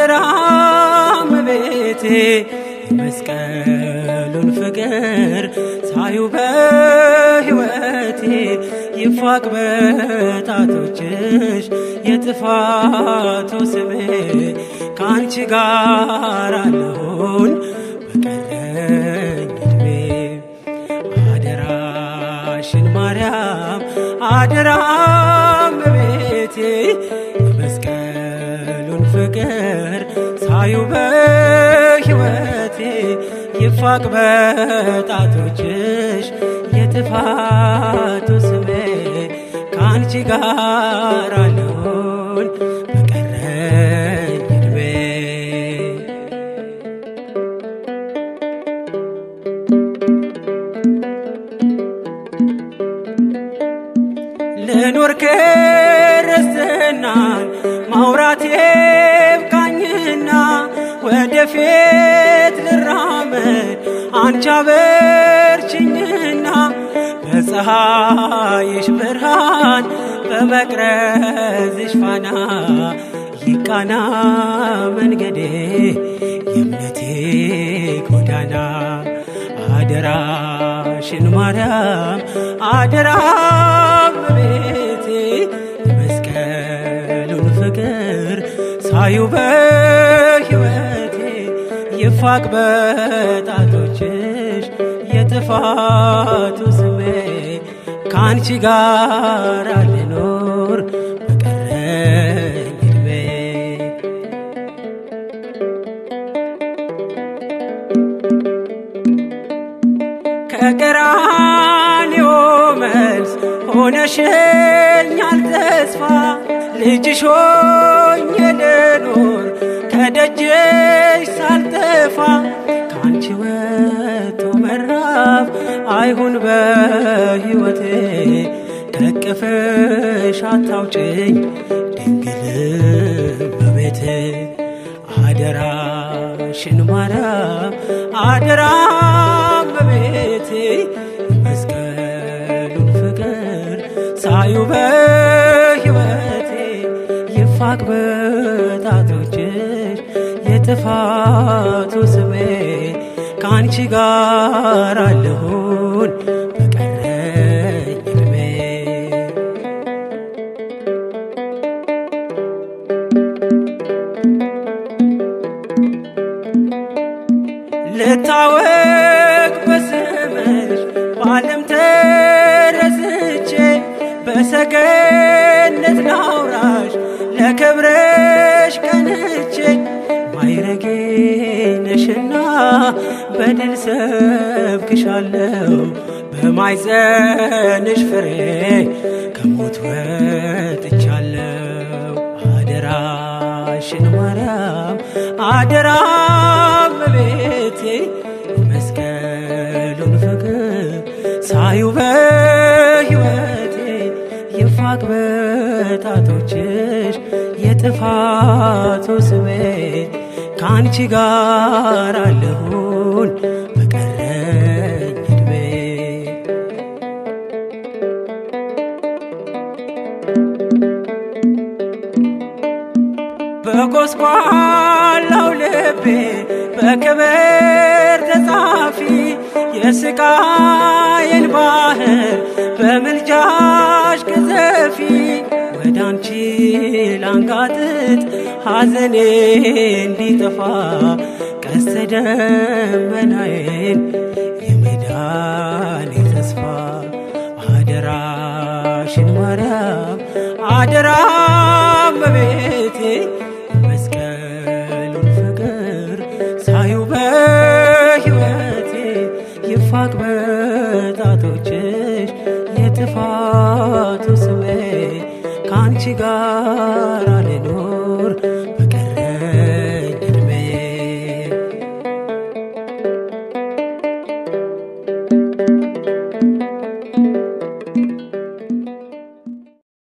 አደራም ቤቴ የመስቀሉን ፍቅር ሳዩ በሕይወቴ ይፋቅ በጣቶችሽ የጥፋቱ ስሜ ከአንቺ ጋር አለሁን በቀረኝ ዕድሜ አደራሽን ማርያም አደራም ቤቴ የመስቀሉን ፍቅር ሳዩ በሕይወቴ ይፋቅ በጣቶችሽ የጥፋቱ ስሜ ከአንቺ ጋር አለሁን በቀረኝ ዕድሜ ልኖር ክርስትናን ማውራት ይብቃኝና ወደፊት ልራመድ አንቺ አበርችኝና በፀሐይሽ ብርሃን በመቅረዝሽ ፋና ይቃና መንገዴ የእምነቴ ጎዳና አደራሽን ማርያም አደራም ቤቴ የመስቀሉን ፍቅር ሳዩ በሕይወቴ ይፋቅ በጣቶችሽ የጥፋቱ ስሜ ከአንቺ ጋር ልኖር በቀረኝ ዕድሜ ከቀራንዮ መልስ ሆነሽኛል ተስፋ ልጅሽ ሆኜ ልኖር ከደጅሽ ሳልጠፋ ከአንቺ ወጥቶ መራፍ አይሁን በሕይወቴ ከቅፍሽ አታውጭኝ ድንግል በቤቴ አደራሽን ማርያም አደራም በቤቴ መስቀሉን ፍቅር ሳዩ በሕይወቴ ይፋቅ በጣቶችሽ የጥፋቱ ስሜ ከአንቺ ጋር አለሁን በቀረኝ ዕድሜ ልታወቅ በስምሽ በዓለም ተረስቼ በሰገነት ላውራሽ ለክብረሽ ቀንቼ ማይረጌ ነሽና በድል ሰብክሻለሁ በማይጸንሽ ፍሬ ከሞት ወጥቻለሁ አደራሽን ማርያም አደራም በቤቴ መስቀሉን ፍቅር ሳዩ በሕይወቴ ይፋቅ በጣቶችሽ የጥፋቱ ስሜ ከአንቺ ጋር አለሁን በቀረኝ ዕድሜ በጎስቋላው ልቤ በክብር ተጻፊ የስቃዬን ባህር በምልጃሽ ቅዘፊ ወደ አንቺ ላንጋጥጥ ሐዘኔ እንዲጠፋ ቀስተ ደመናዬን የመዳኔ ተስፋ አደራሽን ማርያም አደራም በቤቴ መስቀሉን ፍቅር ሳዩ በሕይወቴ ይፋቅ በጣቶችሽ የጥፋቱ ስሜ ከአንቺ ጋር ልኖር በቀረኝ ዕድሜ